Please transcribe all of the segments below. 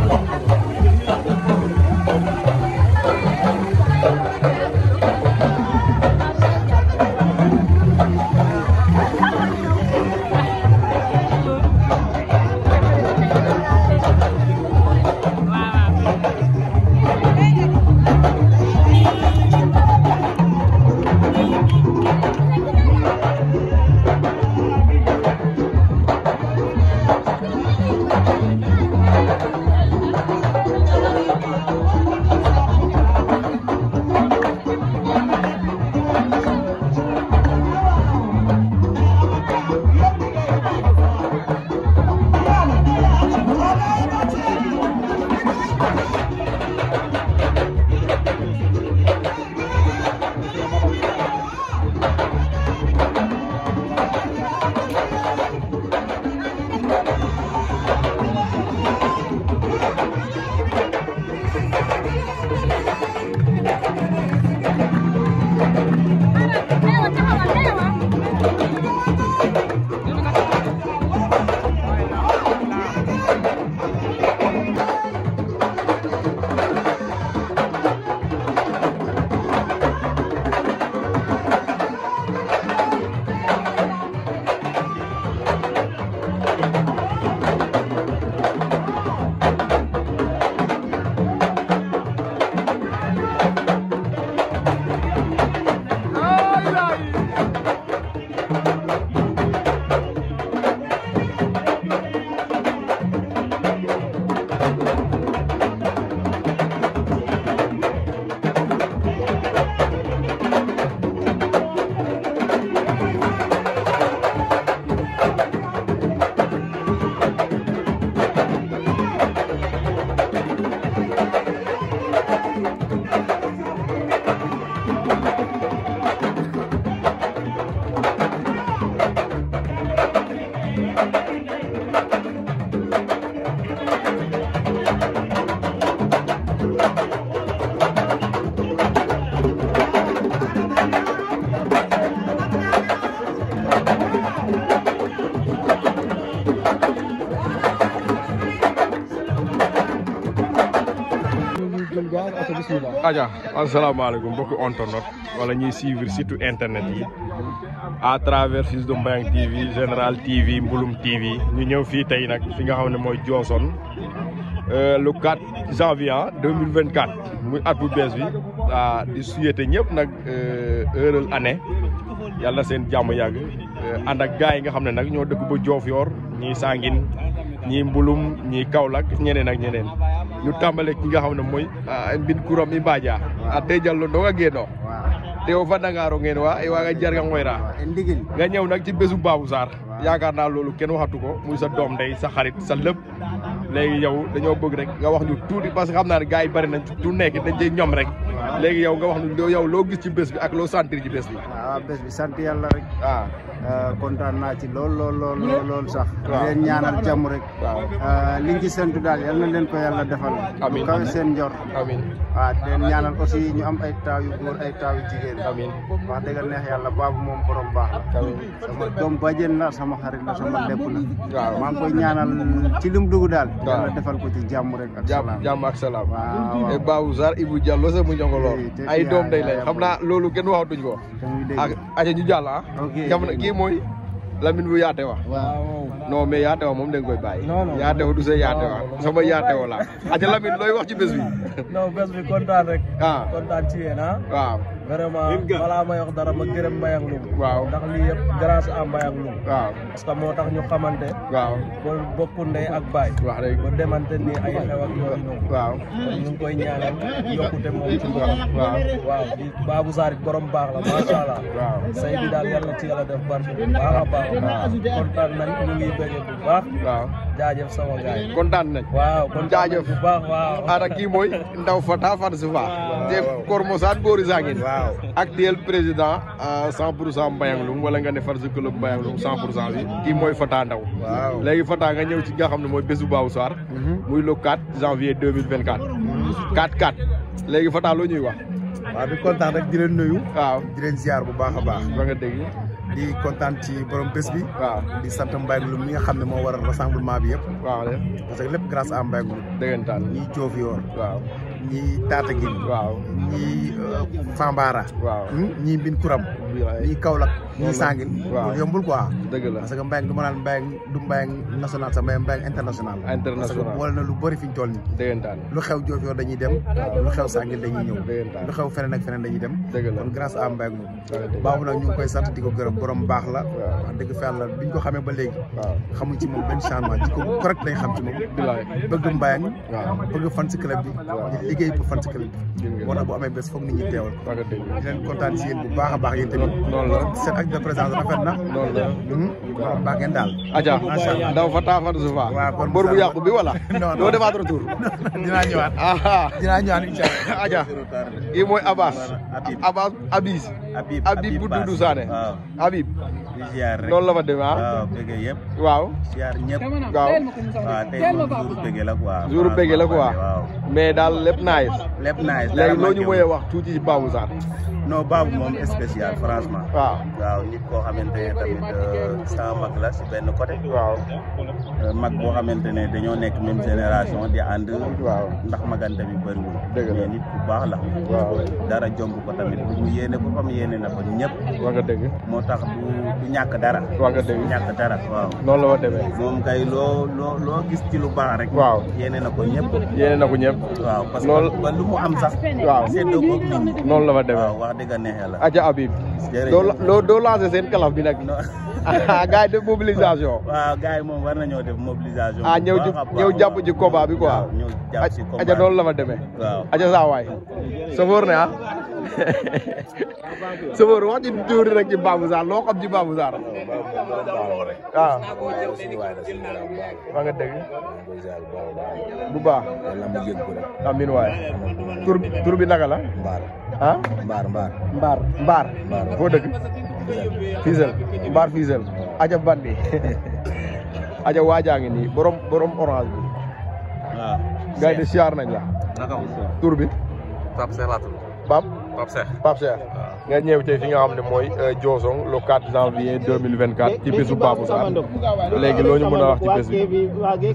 aja asalaamaaleykum mbokki internet wala ñuy suivre surtout internet yi à travers Fils de Mbayang TV Général TV Mbulum TV ñu ñëw fii tey nag fi nga xam ne mooy Diossone le 4 janvier 2024 muy at bu bees bi ah di souhaité ñëpp nag heureuse année yàlla seen jàmm yàgg ànd ak gars yi nga xam ne nag ñoo dëkk ba Diofior ñii Sangin ñii Mbulum ñii Kaolack ñeneen ak ñeneen ñu tàmbale ki nga xam ne mooy mbin kuram i mbaja a te jallo ndonga geeno te o fadangaro ngeen wa i waaga jarga ngoyra ndigil nga ñëw nag ci bésu Babou Sarr yaakaar naa loolu kenn waxatu ko muy sa doom ndey sa xarit sa lépp léegi yow dañoo bëgg rek nga wax ñu tuuti parce que xam naa ne gars yi bari nañ tu nekk dañ cey ñoom rek léegi yow nga wax ñu yow loo gis ci bés bi ak loo sentir ci bés bi waaw bés bi sant yàlla rek ah kontaan naa ci lool lool lool lool sax waaw leen ñaanal jàmm rek waaw liñ ci sentu daal yal na leen ko yàlla defal Amiin. kawe seen njor amin waaw leen ñaanal aussi ñu am ay taaw yu góor ay taaw yu jigéen amin wax dëgg neex yàlla baabu moom borom baax la amin sama doom bàjjen la sama xarit la sama lépp la waaw maa ngi koy ñaanal ci lim dugg daal waaw. yàlla defal ko ci jàmm rek ak jàmm salaam jàmm ak salaam waaw e Babou Sarr Ibou Diallo sa mu njongoloor Te- te ay yaa- doom day yaa- lay yaa xam naa loolu kenn waxatuñ ko te muy dégg ak aja ñu jàll ah Ok. jamono kii mooy Lamine bu yaate wa waaw non mais yaate wa moom da nga koy bàyyi Non, non. yaate wa du see yaate wa sama yaate wa la aja Lamine looy wax ci bés bi non bés bi kontaan rek ah kontaan ci yéen ah waaw vraiment balaa may wax dara ma gërëm Mbayang Loum waaw ndax lii yëpp grâce à Mbayang Loum waaw parce que moo tax ñu xamante waaw ba bokku ndey ak baay wax rek ba demante ni ay xew ak yooyu noonu waaw kon ñu ngi koy ñaanal yokkute moom ci borom waaw waaw di Babou Sarr it borom baax la macha allah waaw say bi daal yàlla ci yàlla def barke bu baax a baax kontaan nañ ñu ngi bëgg bu baax waaw jaajëf sama gaay kontaan nañ waaw kontaan Jaajëf. nañ bu baax waaw ara kii mooy ndaw fata fan si fa te Kormosane Boori Sangin waaw actuel président cent pour cent Mbayang Loum wala nga ne far si club Mbayang Loum cent pour cent bi kii mooy Fata Ndaw waaw léegi Fata nga ñëw ci nga xam ne mooy bésu Babou Sarr muy le 4 janvier 2024 4 4 léegi Fata loo ñuy wax waaw di kontaan rek di leen nuyu waaw di leen ziar bu baax a baax ba nga dégg di kontaan ci borom bés bi waaw di sant Mbaye Loum mi nga xam ne moo waral rassemblement bi yëpp waaw de parce que lépp grâce à Mbaye Loum dëggantaan ñii Diofior waaw ñii Tataguine waaw ñii Fambara waaw ñii Mbin Kuram bilaay ñii Kaolack ñii Sangin waaw. loolu yombul quoi dëgg la parce que Mbaye du ma naan Mbaye du Mbaye national sax mais Mbaye international International. parce que boole na lu bëri fi ñu toll nii dëggantaan lu xew Diofior dañuy dem lu xew Sangin dañuy ñëw dëggantaan lu xew feneen ak feneen dañuy dem dëgg la kon grâce à Mbaye Loum dëgg baabu nag ñu ngi koy sant di ko gërëm borom baax la waaw. wax dëgg fa yàlla biñ ko xamee ba léegi waaw xamuñ ci moom benn changement ci ko correct lañ xam ci moom bilaay bëgg Mbayang waaw bëgg fan si club bi di liggéey pour fan si club bi gis nga moo tax bu amee bés foog nit ñi teewal wax nga dëgg di leen kontaan si yéen bu baax a baax yéen tamit noonu la seen acte de présence rafet na noonu la borom baax ngeen daal aja Macha Allah. ndaw fa taa fa su fa Waaw, kon bor bu Moussa- yàqu bi wala Non, non. doo defaat retour dinaa ñëwaat aha dinaa ñëwaat incha allah aja kii mooy Abbas Habib. Abbas Abis Habib Habib bu Doudou Sané waaw Habib di ziar rek noonu la fa demee ah waaw bëgg yëpp waaw ziar ñëpp waaw waaw tey moom jour bëgg la quoi jour bëgg la quoi waaw mais daal lépp nice lépp nice léegi loo ñu mooyee wax tuuti ci Babou Sarr non Babou moom spécial franchement waaw waaw nit koo xamante ne tamit euh, sama mag la si benn côté waaw Euh, mag boo xamante ne dañoo nekk même génération di ànd waaw ndax magante bi bëriwul Dëgg la. mais nit ku baax la waaw dara jomb ko tamit lu mu yéene boppam yéene na ko ñëpp wax nga dëgg moo tax du du ñàkk dara wax nga dëgg du ñàkk dara waaw noonu la fa demee moom kay loo loo loo gis ci lu baax rek waaw yéene na ko ñëpp yéene na ko ñëpp waaw parce Lool- que ba lu mu am sax waaw seddoo ko nit ñi noonu la fa demee waaw wax dëgg neex yàlla aja Habib jërëjëf. doo doo doo lancé seen kalaf bi nag Non. gars yi def mobilisation waaw gars yi moom war nañoo def mobilisation ah bu ñëw ci baax a baax. ñëw jàpp ci combat bi quoi waaw ñëw jàpp ci combat aja noonu la fa demee waaw aja saa waay sofóor ne ah sofóor wax ci tuuti rek ci Babou Sarr loo xam ci Babou Sarr waaw wax nga dëgg bu baax amin waay tur tur bi naka la mbaar ah mbaar mbaar mbaar mbaar foo dëgg Fisel mbaar Fisel aja bandi aja waajaa ngi nii borom borom orange bi waaw gars yi de siyaar nañ la naka mu tur bi Pape Cheikh laa tudd Pape Pape Cheikh Pape Cheikh nga ñëw tey fi nga xam ne mooy Diosone le 4 janvier 2024 ci bésu Babou Sarr léegi loo ñu mën a wax ci bés bi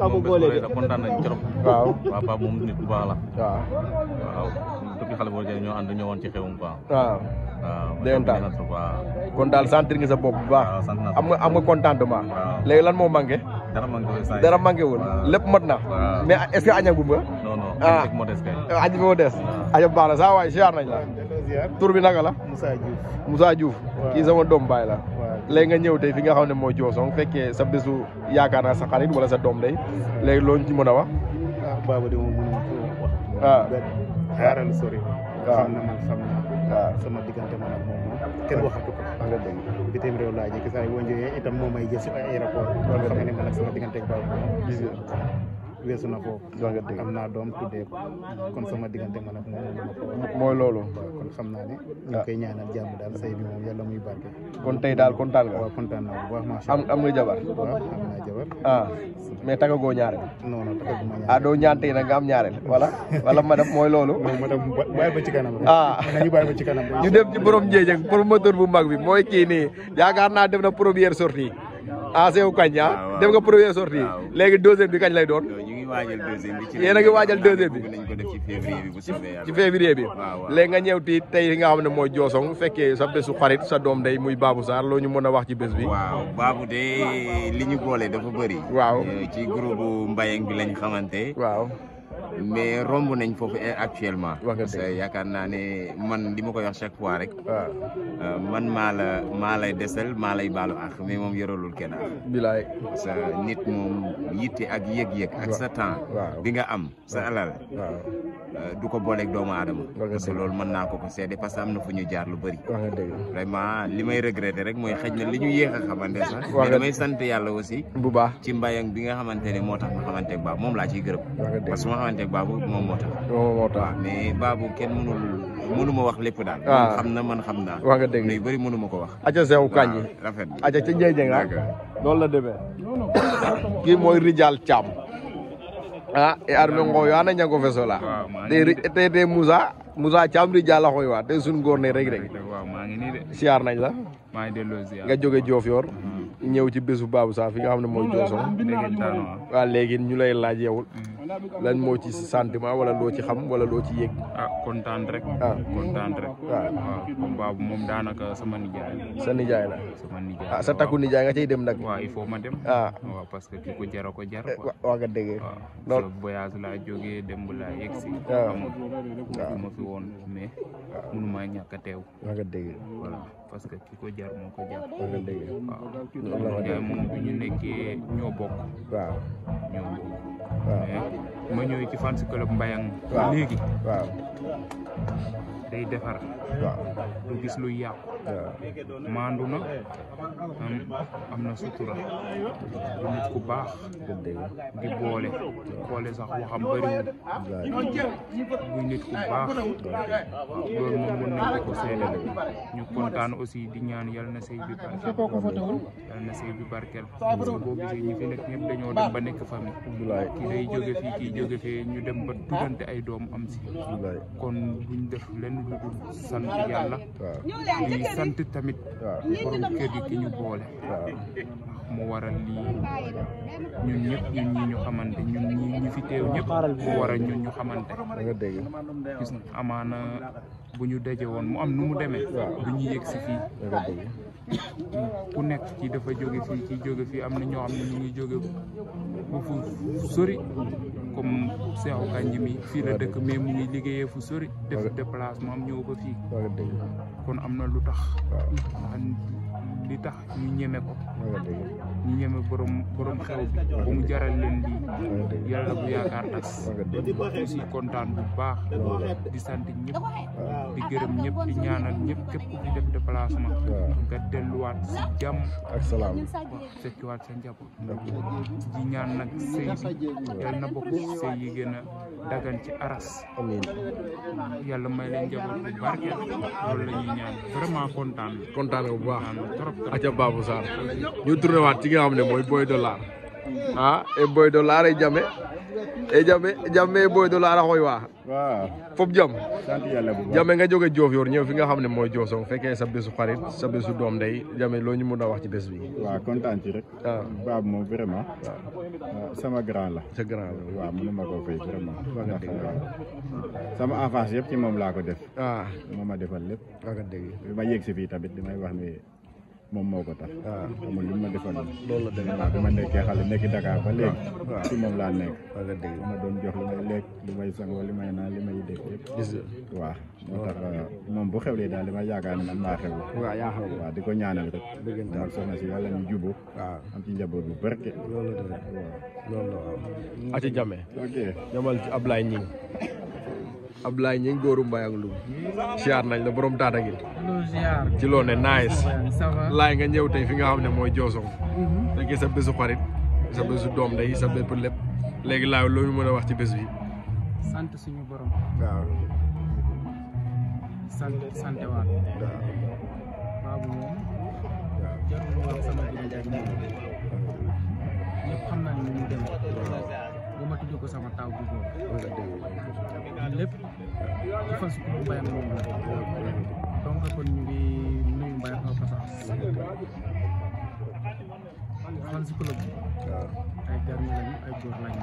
kontaan nañ trop waaw waaw Pape moom nit bu baax la waaw waaw depuis xale boo jëlee ñoo ànd ñëwoon ci xewum quoi waaw waaw Dëggantaan. na trop waaw kon daal sentir nga sa bopp bu baax waaw sant naa am nga am nga contentement Waaw. léegi lan moo manqué dara maa ngi koy saa dara manqué wul Waaw. lépp mat na Waaw. mais est-ce que añagum nga non non Ah. rek moo des kay añ bi moo des aja baax na saa waay siyaar nañ la tur bi naka la Moussa Diouf Moussa Diouf kii sama doom baay la waaw léegi nga ñëw tey fi nga xam ne mooy Diosone fekkee sa bésu yaakaar naa sa xarit wala sa doom day léegi loo ñu ci mën a wax ah Babou de moom mënuma ko wax ah xaaral sori waaw. xam na man xam na waaw sama diggante man ak moom moom kenn waxatu ko wax nga dëgg bitim réew laa jëkk saa yi boo ñëwee itam moom may jël si ay aéroport loolu xam nga ne man ak sama diggante ak Babou gis nga weesu na foofu wax nga dëgg am naa doom tuddee ko kon sama diggante man ak moom mënuma ko wax mooy loolu waaw kon xam naa ne ñu ngi koy ñaanal jàmm daal say bi moom yàlla muy barke kon tey daal kontaan nga waaw kontaan naa bu baax macha am allah am nga jabar waaw am naa jabar ah mais tagagoo ñaareel non non taxaguma ñaan ah doo ñaan tey nag nga am ñaareel wala wala madame mooy loolu non madame bàyyi ba ci kanam rek ah nañu bàyyi ba ci kanam ñu dem ci borom njeej ak promoteur bu mag bi mooy kii nii yaakaar naa def na première sortie ah Seydou Kañ ah def nga première sortie léegi deuxième bi kañ lay doon ñu ngi waajal deuxième bi. ci Yéen a ngi waajal deuxième bi. bëgg nañ ko def ci février bi bu soobee yàlla. ci février bi waaw waaw. léegi nga ñëw ti tey fi nga xam ne mooy Diosone fekkee sa bésu xarit sa doom day muy Babou Sarr loo ñu mën a wax ci bés bi waaw baabu de li ñu boole dafa bëri. Waaw. Euh, ci groupe Mbayang bi lañ xamante. waaw mais romb nañ foofu actuellement. Wax nga parce que yaakaar naa ne man li ma koy wax chaque fois rek. waaw euh, man maa la maa lay desal maa lay baalu ak mais moom yoralul kenn ak. bilaay sa nit moom yitte ak yëg-yëg ak sa temps. waaw. bi nga am sa alal. waaw euh, du ko booleeg doomu aadama. nga parce que dëgg. loolu mën naa ko ko seede parce que am na fu ñu jaar lu bëri. wax nga dëgg vraiment li may regretter rek mooy xëj na li ñu yéex a xamante sax. Wax mais nga- damay sant yàlla aussi. bu baax ci mbayang bi nga xamante ne moo tax ma xamante ak baabu moom laa ciy gërëm. wax nga dëgg parce que ma xamante ak baabu moom moo tax. moom moo tax mais baabu kenn mënul mënuma wax lépp daal. Ah. moom xam na man xam naa. wax nga dëgg lu bëri mënuma ko wax. aca sew kañi waaw rafet na. aca ca njeejeng ah D'accord. noonu la demee kii mooy Rijal Thiam ah e arme ngoyo ana ñango fesola waaw maa te ngi ri- te te Moussa Moussa Thiam Rijal a xooy wa te sun góor ne rek rek waaw maa ngi nii de siyaar nañ la maa ngi delloo ziar nga jóge Diofior ñëw ci bésu Babou Sarr fi nga xam ne mooy Diossong déggantaan waaw waaw léegi ñu lay laaj yow lan moo ci sentiment wala loo ci xam wala loo ci yëg ah kontaan rek ah kontaan rek waaw waaw combat bu moom daanaka sama nijaay la sa nijaay la sama nijaay ah sa takku nijaay nga cay dem nag waaw il faut ma dem ah waaw parce que ki ko jar a ko jar quoi wa- waa nga dégg waaw non sa voyage laa jógee démb laa yegg si waaw. xam nga fi ma fi woon mais mënumaa ñàkk a teew waa nga dégg voilà parce que ki ko jar moo ko jar waa nga dégg waaw loolu la ma nijaay dégg moom bi ñu nekkee ñoo bokk waaw ñoo bokk waaw mais ma ñëwee ci fans club Mbayang waaw léegi waaw day defar waaw du gis luy yàqu waaw maandu na am am na sutura du nit ku baax nga dégg di boole boole sax waxam bëriwul muy nit ku baax loolu moom mën nañ ko ko seedal ñu kontaan aussi di ñaan yal na sëy bi barkeel yal na sëy bi barkeel parce que boo gisee ñi fi nekk ñëpp dañoo dem ba nekk famille Abdoulaye kii day jóge fii kii jóge fee ñu dem ba tuddante ay doom am si Abdoulaye kon buñ def lenn lu dul sant yàlla waaw di sant tamit waaw borom kër gi ki ñu boole waaw mu waral lii ñun ñëpp ñun ñi ñu xamante ñun ñi ñu fi teew ñëpp mu waral ñun ñu xamante waa nga dégg gis nga amaana bu ñu daje woon mu am nu mu demee du ñu yëg si fii waa nga dégg ku nekk kii dafa jóge fii kii jóge fii am na ñoo xam ne ñu ngi jóge bu fu sori comme Seexu Kanji mi fii la dëkk mais mu ngi liggéeyee fu sori def déplacement am ñëw ba fii waa nga dégg kon am na lu tax waaw ndax li tax ñu ñeme ko waa nga dégg ñu ñeme borom borom xew bi ba mu jaral leen lii waa nga dégg yàlla bu yaakaar tas waa nga dégg aussi kontaan bu baax di sant ñëpp di gërëm ñëpp di ñaanal ñëpp képp ku fi def déplacement waaw nga delluwaat si jàmm ak salaam fekkiwaat sa njaboot di ñaan nag sëy bi yàlla na bokk ci sëy yi gën a dagan ci aras amiin yàlla may leen njaboot bu barkeel loolu la ñuy ñaan vraiment kontaan kontaan nga bu baax kontaan trop trop aca Babou Sarr ñu tourné waat ci nga xam ne mooy Boy Dollar ah e Boy Dollar e jame e jame jame e Boy Dollar a xooy waa waaw fop jam sant yàlla bu baax jame nga jóge Diofior ñëw fi nga xam ne mooy Diossong fekkee sa bésu xarit sa bésu doom ndey jame loo ñu mun a wax ci bés bi waaw kontaan ci rek ah baab moom vraiment waaw waaw sama grand la sa grand la waaw mënuma koo fay vraiment Waa nga ndax dégg. sama enfance yëpp ci moom laa ko def ah moo ma defal lépp waa nga dégg bi ma yéeg si fii tamit damay wax ni moom moo ko tax ah amul lu ma defal loolu la demee waaw bi ma nekkee xale nekk Dakar ba léegi waaw. ci moom laa nekk waa nga dégg ma doon jox li may lekk li may sangoo li may naan li may def yëpp gis waaw moo tax moom bu xewlee daal dama yaakaar ne man maa xew waaw yaa xam waaw di ko ñaanal rek dëggantaan ak soxna si yàlla ñu jubóo waaw am ci njaboot bu barke loolu la demee loolu la waaw aca jame ok jamal ci Ablaye Ñing Ablaye Ñing góoru Mbayang Loum siyaar nañ la borom taata gi lu ziar ci loo ne nice ça va laay nga ñëw tey fi nga xam ne mooy Diossong fekkee sa bésu xarit sa bésu doom day sa bépp lépp léegi laay loo ñu mën a wax ci bés bi sant suñu borom waaw sant sant waat baabu moom jarul wax sama diggante ak moom ñëpp xam nañ ni mu demee ba ma tudd ko sama taw bu góor lépp ci fan su ko mbay moom la donc kon ñu ngi nuyu mbay au passage fan si club bi ay garmi lañu ay góor lañu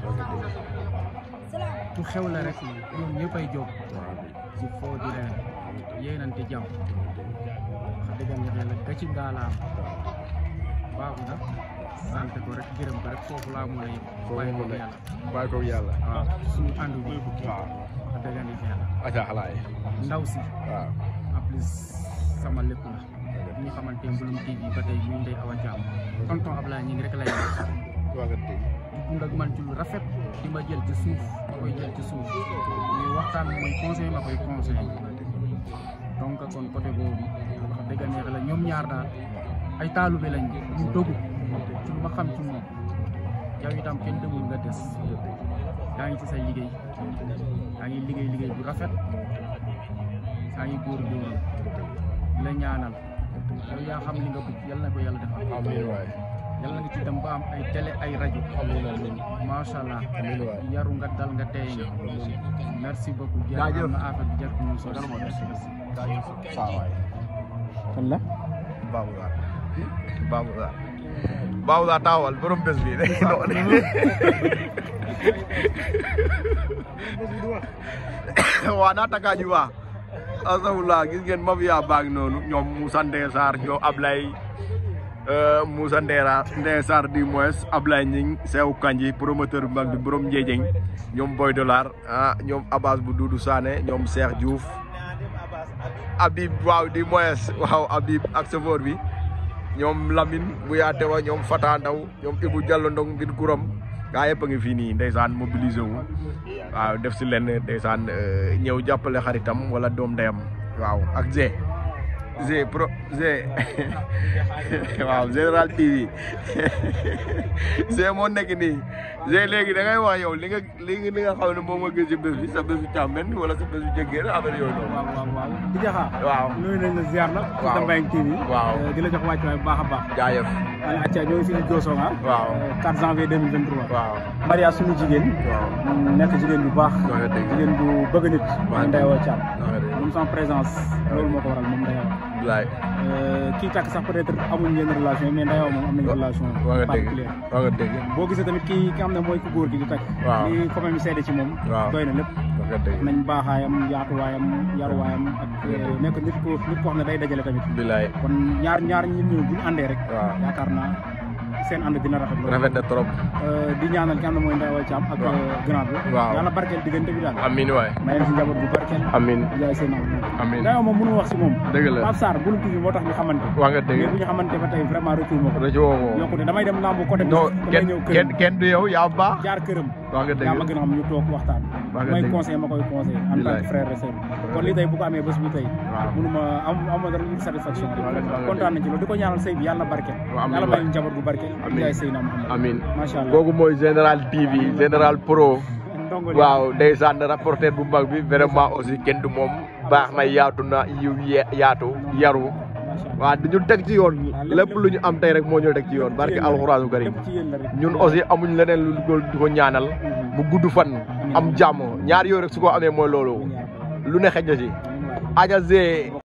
ku xew la rek ñoom ñëpp ay jóg ci foo di leen yéenante jàmm wax dëgg yàlla ga ci ngaalaam baaxu na sant ko rek gërëm ko rek foofu laa mun a yëg bàyyi ko yàlla bàyyi ko yàlla waaw suñu ànd bi waaw wax dëgg yàlla aca xalaay ndaw si waaw en plus sama lépp la ñu xamante Mbouloum TV ba tey muy Ndeye Awa Thiam tonton Ablaye ñi ngi rek lay wax waa nga dégg di dund ak man ci lu rafet di ma jël ci suuf ma koy jël ci suuf muy waxtaan mooy conseil ma koy conseil donc kon côté boobu wax dëgg neex la ñoom ñaar daal ay taalube lañ ñu dogu ci lu ma xam ci moom yow itam kenn demul nga des yaa ngi ci say liggéey yaa ngi liggéey liggéey bu rafet yaa ngi góorgóorlu la ñaanal yow yaa xam li nga bëgg yal na ko yàlla defal amiin waay yàlla nga ci dem ba am ay télé ay rajo macha allah yaru nga dal nga tey nga merci beaucoup jaajëf na affaire bi jar ko ñu so merci merci saa waay kan la Babou Sarr Babou Sarr Babou Sarr taawal borom bés bi waa naa takaaji waa asawula gis ngeen mafia baag noonu ñoom Moussa Ndeye Sarr ñoom Ablaye Moussa Ndera Ndeye Sarr du moins Ablaye Ñing Sew Kanji promoteur bu mag bi borom Njeejeng ñoom Boy Dollar ah ñoom Abbas bu Doudou Sané ñoom Cheikh Diouf Habib waaw du moins waaw Habib ak chauffeur bi ñoom Lamine bu yaate wa ñoom Fata Ndaw ñoom Ibou Diallo Ndong ngir kuram gaa yëpp a ngi fii nii ndeysaan mobilisé wu waaw def si lenn ndeysaan ñëw jàppale xaritam wala doom ndeyam waaw ak Zé Zé pro Zé waaw Général TV Zé moo nekk nii Zé léegi da ngay wax yow li nga li nga li nga xam ne moom nga gis si bés bi sa bésu càmmen wala sa bésu jëggee affaire yooyu noonu. waaw waaw waaw di jaxaa waaw nuyu nañ la ziar la ci Waaw. Mbayang TV Waaw. di la jox wàccuwaay bu baax a baax jaayëf wala acca ñoo ngi fii Diossong ah waaw 4 janvier 2023 waaw Maria suñu jigéen waaw nekk jigéen bu baax Wax nga dëgg. jigéen bu bëgg nit Waaw. Ndeye Awa Thiam wax nga dëgg. moom sans présence loolu moo ko waral moom Ndeye Awa bilaay kii takk sax peut-être amuñ yenn relation mais Ndeye Awa moom am nañ relation wax nga dëgg particulière wax nga dëgg boo gisee tamit kii ki xam ne mooy ku góor gi di takk Waaw. li commune bi seede ci moom Waaw. doy na lépp wax nga dëgg nañ baaxaayam yaatuwaayam yaruwaayam ak nekk nit ko nit koo xam ne day dajale tamit bilaay kon ñaar ñaar ñit ñi bu ñu àndee rek waaw yaakaar naa seen ànd dina rafet loolu rafet na trop Euh, di ñaanal ki xam ne mooy Ndeye Awa Thiam ak Waaw. euh, grand bi Waaw. yàlla barkeel diggante bi daal amin waay may leen si njaboot bu barkeel amin jaay seen am amin Ndeye Awa moom mënu wax si moom dëgg la Pape Sarr bulu tuuti moo tax ñu xamante wax nga mais dëgg bu ñu xamante ba tey vraiment retour ma ko rajo woo yokkute damay dem lambu côté bi non damay kenn ñëw kenn këram kenn du yow yaa baax jaar këram wax nga yaa ma dëgg gën a xam ñu toog waxtaan Wax nga may dëgg. conseil ma koy conseil en tant Bilaay. que frère et sœur kon lii tey bu ko amee bés bi tey waaw mënuma am am dara une satisfaction Wax nga dëgg. kontaan nañ ci loolu di ko ñaanal sëy bi yàlla na barkeel Waaw, amiin yàlla waay. may njaboot bu barkeel Amiin. jaay sëy naa Muhammad amin macha allah kooku mooy général TV général pro ndongo li waaw ndeysaan rapporteur bu mag bi vraiment aussi kenn du moom baax na yaatu na yiw ye- yaatu yaru macha allah waaw duñu teg ci yoon lépp lu ñu am tey rek moo ñu teg ci yoon barke alxuraanu karim lépp ci yéen la rek ñun aussi amuñ leneen lu ko di ko ñaanal mu gudd fan am jàmm ñaar yooyu rek su ko amee mooy loolu lu ne xëj na si aja Zé